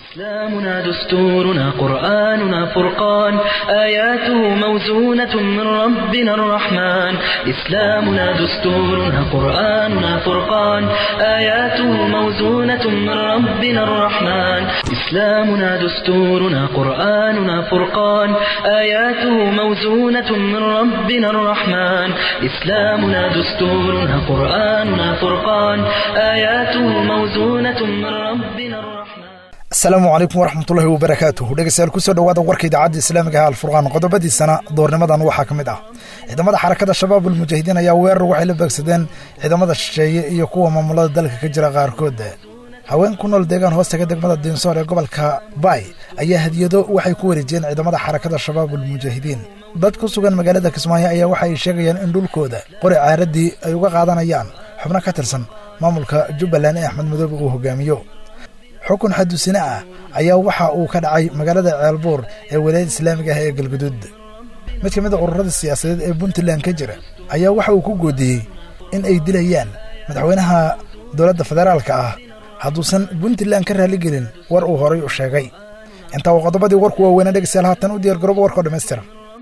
إسلامنا دستورنا قرآننا فرقان آياته موزونة من ربنا الرحمن إسلامنا دستورنا قرآننا فرقان آياته موزونة من ربنا الرحمن إسلامنا دستورنا قرآننا فرقان آياته موزونة من ربنا الرحمن إسلامنا دستورنا قرآننا فرقان آياته موزونة من ربنا الرحمن asalaamu calaykum waraxmatullaahi wabarakaatuh dhegeystayaal kusoo dhowaada warka idaacadda islaamiga ah alfurqaan qodobadiisana doornimadan waxaa ka mid ah ciidamada xarakada shabaab ulmujaahidiin ayaa weerar waxay la beegsadeen ciidamada shisheeye iyo kuwa maamulada dalka ka jira qaarkood haween ku nool deegaan hoostaga degmada diinsoor ee gobolka baay ayaa hadiyado waxay ku wareejiyeen ciidamada xarakada shabaab ulmujaahidiin dad ku sugan magaalada kismaayo ayaa waxa ay sheegayaan in dhulkooda qori caaradii ay uga qaadanayaan xubno ka tirsan maamulka jubbaland ee axmed madoobe uu hogaamiyo xukun xadusine ah ayaa waxa uu ka dhacay magaalada ceelbuur ee walaayada islaamiga ah ee galguduud mid ka mid a ururada siyaasadeed ee puntland ka jira ayaa waxa uu ku goodiyey in ay dilayaan madaxweynaha dowladda federaalka ah hadduusan puntland ka raaligelin war uu horay u sheegay intaa waa qodobadii warku waaweynaa dhegeystayaal haatan u diyaar garooba warkao dhammaystiran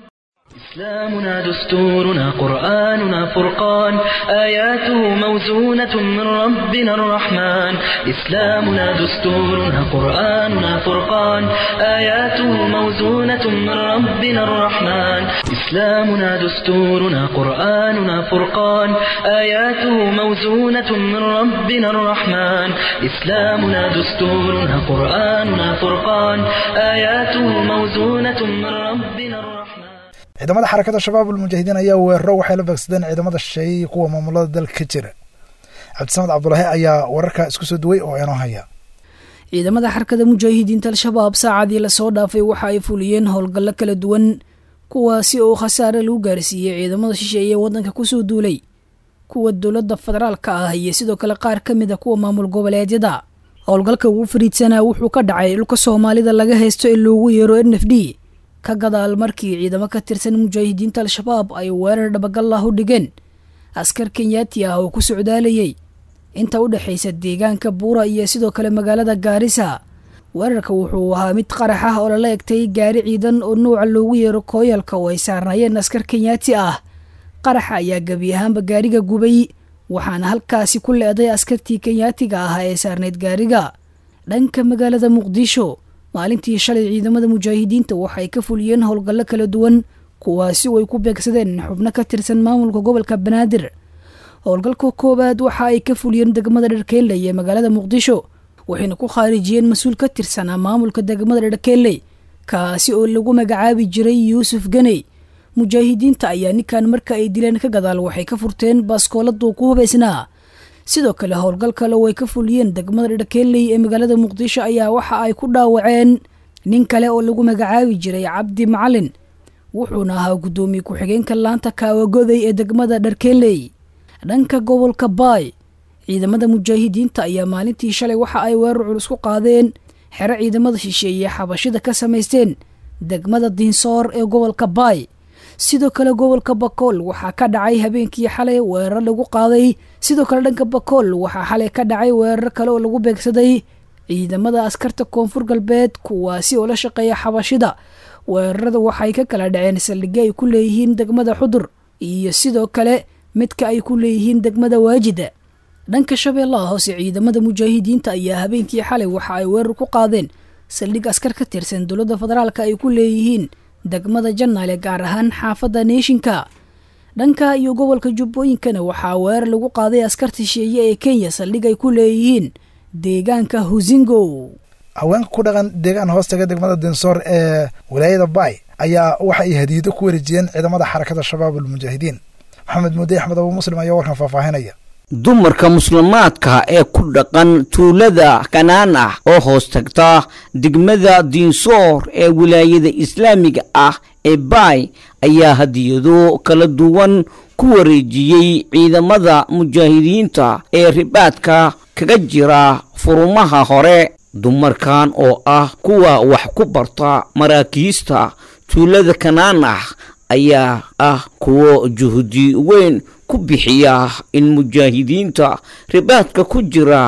إسلامنا دستورنا قرآننا فرقان آياته موزونة من ربنا الرحمن إسلامنا دستورنا قرآننا فرقان آياته موزونة من ربنا الرحمن إسلامنا دستورنا قرآننا فرقان آياته موزونة من ربنا الرحمن إسلامنا دستورنا قرآننا فرقان آياته موزونة من ربنا الرحمن ciidamada xarakada shabaab ulmujaahidiin ayaa weeraro waxay la beegsadeen ciidamada shisheeye iyo kuwa maamulada dalka ka jira cabdisamed cabdulaahi ayaa wararka isku soo duway oo inoo haya ciidamada xarakada mujaahidiinta al-shabaab saacadii lasoo dhaafay waxa ay fuliyeen howlgallo kala duwan kuwaasi oo khasaare lagu gaarsiiyey ciidamada shisheeye ee waddanka kusoo duulay kuwa dowladda federaalka ah iyo sidoo kale qaar ka mid a kuwa maamul goboleedyada howlgalka ugu fariidsanaa wuxuu ka dhacay dhulka soomaalida laga haysto ee loogu yeero n f d ka gadaal markii ciidamo ka tirsan mujaahidiinta al-shabaab ay weerar dhabagallah u dhigeen askar kenyaati ah oo ku socdaalayay inta u dhexaysa deegaanka buura iyo sidoo kale magaalada gaarisa weerarka wuxuu ahaa mid qarax ah oo lala egtay gaari ciidan oo nuuca loogu yeero kooyalka oo ay saarnaayeen askar kenyaati ah qaraxa ayaa gebi ahaanba gaariga gubay waxaana halkaasi ku leeday askartii kenyaatiga ah ee saarnayd gaariga dhanka magaalada muqdisho maalintii shalay ciidamada mujaahidiinta waxay ka fuliyeen howlgallo kala duwan kuwaasi oo ay ku beegsadeen xubno ka tirsan maamulka gobolka banaadir howlgalka koowaad waxa ay ka fuliyeen degmada dharkeelley ee magaalada muqdisho waxayna ku khaarijiyeen mas-uul ka tirsanaa maamulka degmada dharkeelley kaasi oo lagu magacaabi jiray yuusuf ganey mujaahidiinta ayaa ninkan marka ay dileen ka gadaal waxay ka furteen baaskooladuu ku hubaysnaa sidoo kale howlgal kale oo ay ka fuliyeen degmada dharkeelley ee magaalada muqdisho ayaa waxa ay ku dhaawaceen nin kale oo lagu magacaabi jiray cabdi macalin wuxuuna ahaa guddoomiye ku-xigeenka laanta kaawagoday ee degmada dharkeelley dhanka gobolka baay ciidamada mujaahidiinta ayaa maalintii shalay waxa ay weerar culus ku qaadeen xero ciidamada shisheeye xabashida ka samaysteen degmada diinsoor ee gobolka baay sidoo kale gobolka bakool waxaa ka dhacay habeenkii xalay weerar lagu qaaday sidoo kale dhanka bakool waxaa xalay ka dhacay weerar kale oo lagu beegsaday ciidamada askarta koonfur galbeed kuwaasi oo la shaqeeya xabashida weerarada waxay ka kala dhaceen saldhigyo ay ku leeyihiin degmada xudur iyo sidoo kale midka ay ku leeyihiin degmada waajida dhanka shabeellaha hoose ciidamada mujaahidiinta ayaa habeenkii xalay waxa ay weerar ku qaadeen saldhig askar ka tirsan dowladda federaalka ay ku leeyihiin degmada jannaale gaar ahaan xaafadda neeshinka dhanka iyo gobolka jubbooyinkana waxaa weerar lagu qaaday askarta shisheeye ee kenya saldhig ay ku leeyihiin deegaanka husingo haweenka ku dhaqan deegaan hoostaga degmada dinsoor ee walaayada baay ayaa waxa ay hadiyado ku wareejiyeen ciidamada xarakada shabaab ulmujaahidiin maxamed muudey axmed abu muslim ayaa warkan faahfaahinaya dumarka muslimaadka ee ku dhaqan tuulada kanaan ah oo hoos tagta degmada diinsoor ee wilaayada islaamiga ah ee baay ayaa hadiyado kala duwan ku wareejiyey ciidamada mujaahidiinta ee ribaadka kaga jira furumaha hore dumarkan oo ah kuwa wax ku barta maraakiista tuulada kanaan ah ayaa ah kuwo juhdi weyn ku bixiya in mujaahidiinta ribaadka ku jira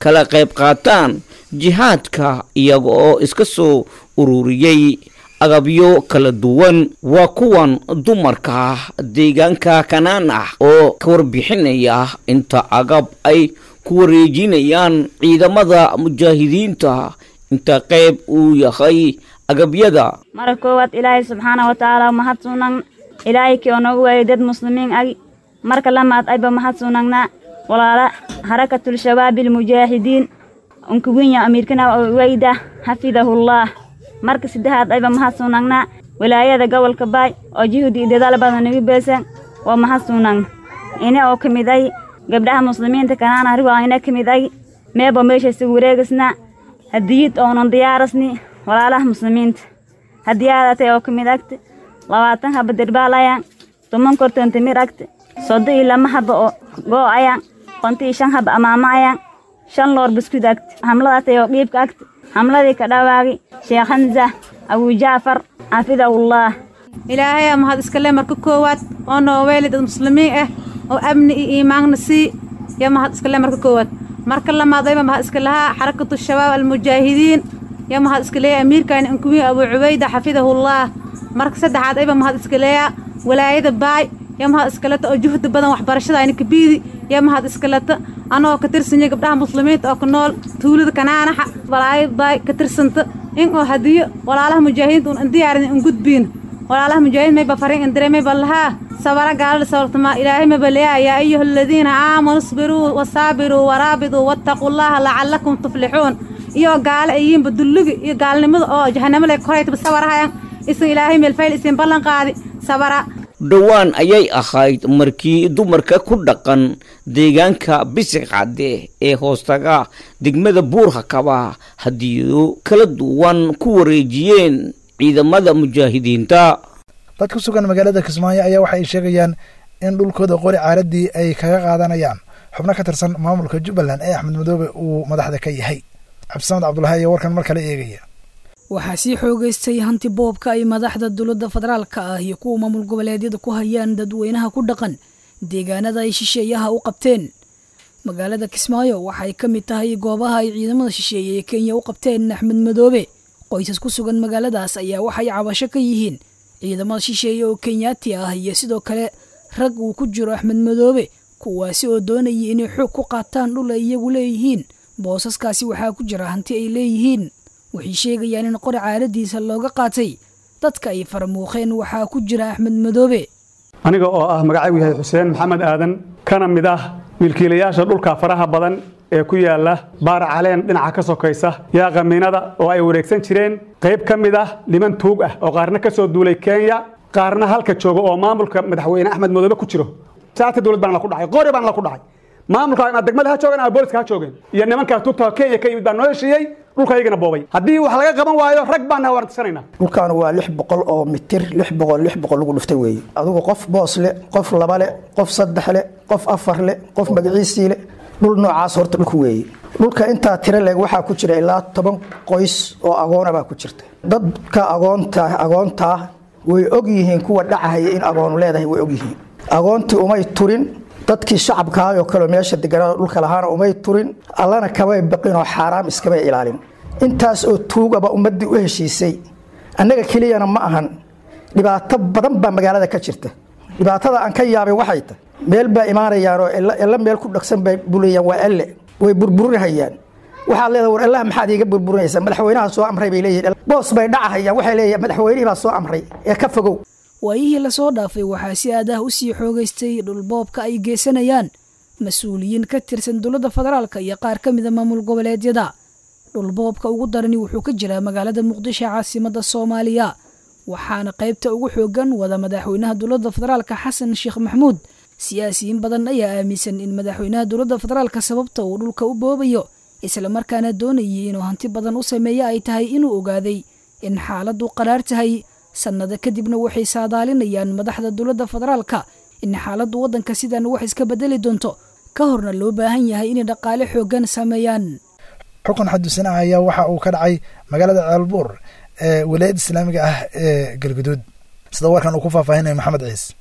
kala qayb qaataan jihaadka iyaga oo iska soo ururiyey agabyo kala duwan waa kuwan dumarka deegaanka kanaan ah oo ka warbixinaya inta agab ay ku wareejinayaan ciidamada mujaahidiinta inta qayb uu yahay agabyada mara koowaad ilaahay subxaana wa tacaala mahad suunan ilaahay kii oo noogu waayay dad muslimiin ag marka lamaad ayba mahad suunagna walaala harakatul shabaabi almujaahidiin unkuwinya amiirkana wayda xafidahullah marka saddexaad ayba mahad suunagna wilaayada gobolka baay oo juhdi iyo dadaal badan nagu beesan waa mahad suunagna ina oo ka mid ay gabdhaha muslimiinta kanaana ariga ina ka mid ay meeba meesha isugu wareegasna hadiyid oonan diyaarasni walaalaha muslimiinta hadiyaadatay oo ka mid agta labaatan haba derbaalayaan toban korton timir agta sodo iyo lama haba oo goo ayaan konto iyo shan haba amaamo ayaan shan loor biskud agta hamladatay oo dhiibka agta hamladii ka dhawaagi sheekh xamsa abujaafar xafidahullah ilaahayaa mahad iskale marka koowaad oo noo weeli dad muslimiin ah oo amni iyo iimaanna sii yaa mahad iskale marka koowaad marka lamaadayba mahad iska lahaa xarakatu shabaab almujaahidiin yaa mahad iska leeya amiirkaani inkuwiin abuu cubayda xafidahullah marka saddexaad ayba mahad iska leeya walaayada baay yaa mahad iskaleta oo juhdi badan waxbarashada ayna kabiidi yaa mahad iskaleta anagoo ka tirsanya gabdhaha muslimiinta oo ku nool tuulada kanaanaxa walaayada baay ka tirsanta in oo hadiyo walaalaha mujaahidiinta un indiyaarin in gudbiin walaalaha mujaahidiin mayba farin indire mayba lahaa sabara gaalada sabartama ilaahay mayba leeya yaa ayuha aladiina aamanuu isbiruu wasaabiruu waraabiduu wattaqullaha lacallakum tuflixuun iyo gaale ayiinba dullugi iyo gaalnimada oo jahanamo le koraytaba sabarahayan isin ilaahay meelfayl isin ballan qaadi sabara dhowaan ayay ahayd markii dumarka ku dhaqan deegaanka bisig cadde ee hoostaga degmada buurhakaba hadiyado kala duwan ku wareejiyeen ciidamada mujaahidiinta dad ku sugan magaalada kismaayo ayaa waxa ay sheegayaan in dhulkooda qori caaradii ay kaga qaadanayaan xubno ka tirsan maamulka jubbaland ee axmed madoobe uu madaxda ka yahay cabdisamed cabdulahi ayaa warkan mar kale eegaya waxaa sii xoogeystay hanti boobka ay madaxda dowladda federaalka ah iyo kuwa maamul goboleedyada ku hayaan dadweynaha ku dhaqan deegaanada ay shisheeyaha u qabteen magaalada kismaayo waxay ka mid tahay goobaha ay ciidamada shisheeye ee kenya u qabteen axmed madoobe qoysas ku sugan magaaladaas ayaa waxay cabasho ka yihiin ciidamada shisheeye oo kenyaati ah iyo sidoo kale rag uu ku jiro axmed madoobe kuwaasi oo doonayay inay xoog ku qaataan dhul ay iyagu leeyihiin boosaskaasi waxaa ku jira hanti ay leeyihiin waxay sheegayaan in qori caaladiisa looga qaatay dadka ay faramuuqeen waxaa ku jira axmed madoobe aniga oo ah magacaygu yahay xuseen maxamed aadan kana mid ah milkiilayaasha dhulka faraha badan ee ku yaala baar caleen dhinaca ka sokaysa yaa qamiinada oo ay wareegsan jireen qayb ka mid ah niman tuug ah oo qaarna ka soo duulay kenya qaarna halka jooga oo maamulka madaxweyne axmed madoobe ku jiro saata dowlad baan la ku dhacay qori baan la ku dhacay maamulka ama degmada ha joogeen ama booliska ha joogeen iyo nimankaa tuugta kenya ka yimid baa noo heshiiyey dhulkaygana boobay haddii wax laga qaban waayo rag baan wartisanaynaa dhulkan waa lix boqol oo mitir lix boqol lix boqol lagu dhuftay weeye adigu qof boos le qof laba le qof saddex le qof afar le qof magaciisii le dhul noocaas horta dhulku weeye dhulka intaa tiro leeg waxaa ku jira ilaa toban qoys oo agoona baa ku jirta dadka agoonta agoontaa way og yihiin kuwa dhacahaya in agoonu leedahay way og yihiin agoontii umay turin dadkii shacabkaayoo kaleo meesha deganada dhulka lahaana umay turin allana kamay baqin oo xaaraam iskamay ilaalin intaas oo tuugaba ummaddii u heshiisay annaga keliyana ma ahan dhibaato badan baa magaalada ka jirta dhibaatada aan ka yaabay waxay tahay meel baa imaanayaanoo ella meel ku dhagsan bay bulayaan waa elle way burburinahayaan waxaad leedahay war allaha maxaad iiga burburinaysaa madaxweynaha soo amray bay leeyihin boos bay dhacahayaan waxay leeyihin madaxweynihii baa soo amray ee ka fogow waayihii lasoo dhaafay waxaa si aadaah u sii xoogaystay dhulboobka ay geysanayaan mas-uuliyiin ka tirsan dowladda federaalka iyo qaar ka mida maamul goboleedyada dhulboobka ugu darani wuxuu ka jiraa magaalada muqdisho caasimada soomaaliya waxaana qaybta ugu xoogan wada madaxweynaha dowladda federaalka xasan sheekh maxmuud siyaasiyiin badan ayaa aaminsan in madaxweynaha dowladda federaalka sababta uu dhulka u boobayo islamarkaana doonayay inuu hanti badan u sameeyo ay tahay inuu ogaaday in xaaladdu qaraar tahay sannado kadibna waxay saadaalinayaan madaxda dowladda federaalka in xaaladdu waddanka sidan wax iska bedeli doonto ka horna loo baahan yahay inay dhaqaale xooggan sameeyaan xukun xaduusan ah ayaa waxa uu ka dhacay magaalada ceelbuur ee wilaayadda islaamiga ah ee galguduud sida warkan uu ku faahfaahinaya maxamed ciise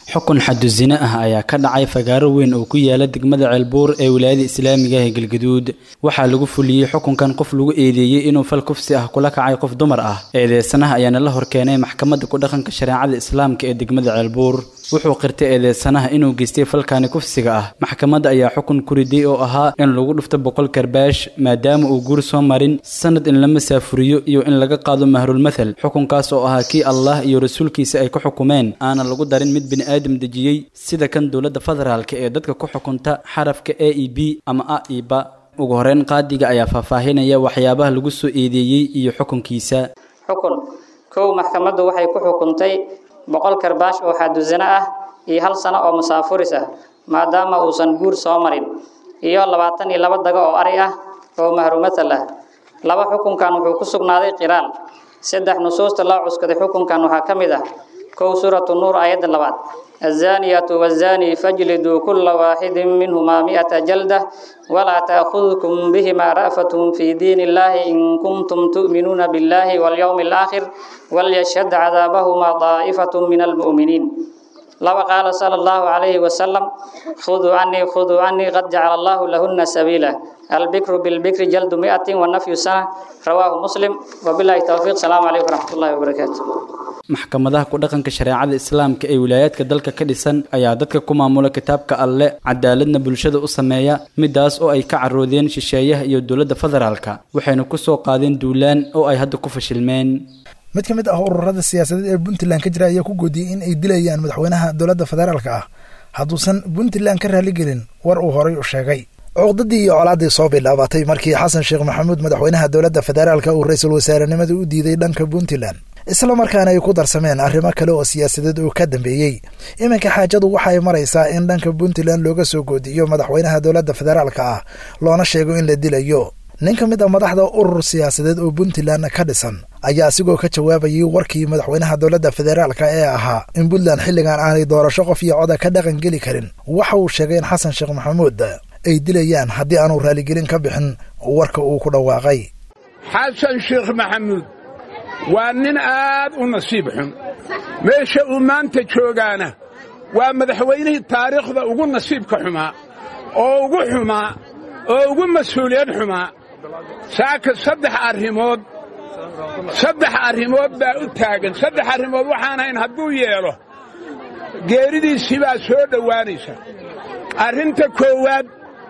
xukun xadu sine ah ayaa ka dhacay fagaaro weyn oo ku yaala degmada ceelbuur ee wilaayada islaamiga ah ee galgaduud waxaa lagu fuliyey xukunkan qof lagu eedeeyey inuu fal kufsi ah kula kacay qof dumar ah eedeysanaha ayaana la horkeenay maxkamadda ku dhaqanka shareecada islaamka ee degmada ceelbuur wuxuu qirtay eedeysanaha inuu geystay falkaani kufsiga ah maxkamadda ayaa xukun ku riday oo ahaa in lagu dhufto boqol karbaash maadaama uu guur soo marin sanad in la masaafuriyo iyo in laga qaado mahrulmathal xukunkaas oo ahaa kii allah iyo rasuulkiisa ay ku xukumeen aana lagu darin mid bini'aadam dejiyey sida kan dowladda federaalka ee dadka ku xukunta xarafka a e b ama a e ba ugu horeyn qaadiga ayaa faahfaahinaya waxyaabaha lagu soo eedeeyey iyo xukunkiisa xukun kow maxkamaddu waxay ku xukuntay boqol karbaash oo xadusano ah iyo hal sano oo musaafuris ah maadaama uusan guur soo marin iyo labaatan iyo laba dago oo ari ah oo mahrumathal ah laba xukunkan wuxuu ku sugnaaday qiraal saddex nusuusta loo cuskaday xukunkan waxaa ka mid ah kow suuratu nuur aayadda labaad الزانية والزاني فاجلدوا كل واحد منهما مئة جلدة ولا تأخذكم بهما رأفة في دين الله إن كنتم تؤمنون بالله واليوم الآخر وليشهد عذابهما طائفة من المؤمنين لو قال صلى الله عليه وسلم خذوا عني خذوا عني قد جعل الله لهن سبيلا البكر بالبكر جلد مئة والنفي سنة رواه مسلم وبالله التوفيق السلام عليكم ورحمة الله وبركاته maxkamadaha ku dhaqanka shareecada islaamka ee wilaayaadka dalka ka dhisan ayaa dadka ku maamula kitaabka alle cadaaladna bulshada u sameeya midaas oo ay ka caroodeen shisheeyaha iyo dowladda federaalka waxayna ku soo qaadeen duulaan oo ay hadda ku fashilmeen mid ka mid ah ururada siyaasadeed ee puntland ka jira ayaa ku goodiyey in ay dilayaan madaxweynaha dowladda federaalka ah hadduusan puntland ka raaligelin war uu horay u sheegay cuqdadii iyo colaaddii soo bilaabatay markii xasan sheekh maxamuud madaxweynaha dowladda federaalka uu ra-iisul wasaarenimada u diiday dhanka puntland isla markaana ay ku darsameen arrimo kale oo siyaasadeed oo ka dambeeyey iminka xaajadu waxay maraysaa in dhanka puntland looga soo goodiyo madaxweynaha dowladda federaalka ah loona sheego in la dilayo nin ka mid a madaxda urur siyaasadeed oo puntland ka dhisan ayaa asigoo ka jawaabayay warkii madaxweynaha dowladda federaalka ee ahaa in puntland xilligan aanay doorasho qof iyo coda ka dhaqan geli karin waxa uu sheegay in xasan sheekh maxamuud ay dilayaan haddii aanu raaligelin ka bixin warka uu ku dhawaaqay xasan sheekh maxamuud waa nin aad u nasiib xun meesha uu maanta joogaana waa madaxweynihii taariikhda ugu nasiibka xumaa oo ugu xumaa oo ugu mas-uuliyad xumaa saaka saddex arrimood saddex arrimood baa u taagan saddex arrimood waxaanahayn hadduu yeelo geeridiisii baa soo dhowaanaysa arrinta koowaad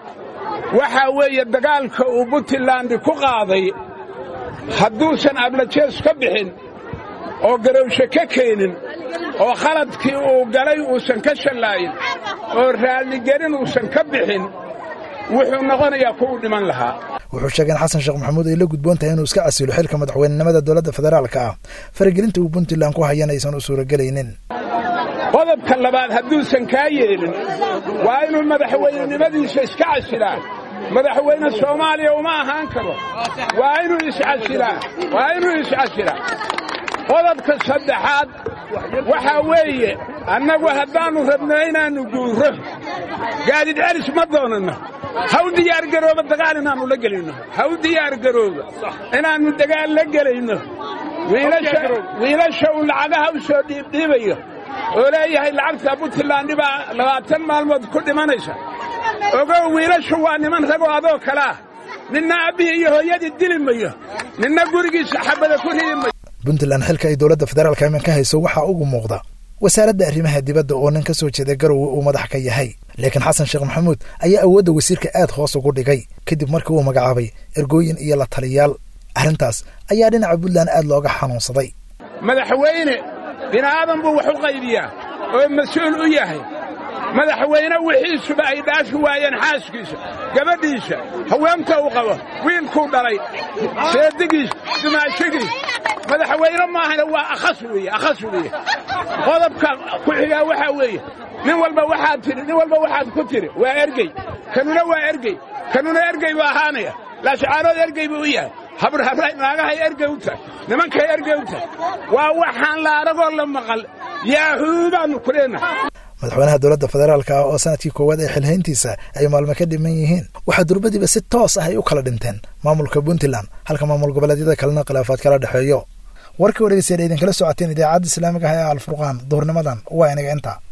waxaa weeye dagaalka uu puntland ku qaaday hadduusan ablajees ka bixin oo garowshe ka keenin oo khaladkii uu galay uusan ka shallaayin oo raalligelin uusan ka bixin wuxuu noqonayaa kuwuu dhiman lahaa wuxuu sheegay in xasan sheekh maxamuud ay la gudboon tahay inuu iska casilo xilka madaxweynenimada dowladda federaalka ah faragelinta uu puntland ku hayan aysan u suuragelaynin qodobka labaad hadduusan kaa yeelin waa inuu madaxweynenimadiisa iska casilaa madaxweyne soomaaliya uma ahaan karo waa inuu iscasilaa waa inuu iscasilaa qodobka saddexaad waxaa weeye annagu haddaannu rabno inaannu guurro gaadid celis ma doonanno ha u diyaargarooba dagaal inaannu la gelayno ha u diyaargarooba inaannu dagaal la gelayno wiilasha uu lacagaha u soo dhiibdhiibayo oo leeyahay lacagta puntland baa labaatan maalmood ku dhimanaysa ogow wiilashu waa niman ragoo adoo kale ah ninna abbihii iyo hooyadii dili mayo ninna gurigiisa xabada ku ridi mayo puntland xilka ay dowladda federaalka imin ka hayso waxaa ugu muuqda wasaaradda arrimaha dibadda oo nin ka soo jeeda garowe uu madax ka yahay laakiin xasan sheekh maxamuud ayaa awoodda wasiirka aad hoos ugu dhigay kadib markii uu magacaabay ergooyin iyo la taliyaal arrintaas ayaa dhinaca puntland aad looga xanuunsaday madaxweyne bini'aadan buu wax u qaybiyaa oo mas-uul u yahay madaxweyne wixiisuba ay dhaafi waayeen xaaskiisa gabadhiisa haweenta uu qabo wiilkuu dhalay seedigiis dumaashigiis madaxweyne maahana waa akhas weeye akhas weeye qodobka ku xigaa waxaa weeye nin walba waxaad tidhi nin walba waxaad ku tidhi waa ergey kanuna waa ergey kanuna ergey buu ahaanaya laashcaanood ergey buu u yahay naagahay ergey u tahay nimankay ergey u tahay waa waxaan la aragoo la maqal yaahuu baannu ku leenahay madaxweynaha dowladda federaalka ah oo sanadkii koowaad ee xilhayntiisa ay maalmo ka dhiman yihiin waxaa durbadiiba si toos ah ay u kala dhinteen maamulka puntland halka maamul goboleedyada kalena khilaafaad kala dhexeeyo warkii oo dhegeystayaal idinkala socoteen idaacadda islaamiga ah ee alfurqaan duhurnimadan waa inaga inta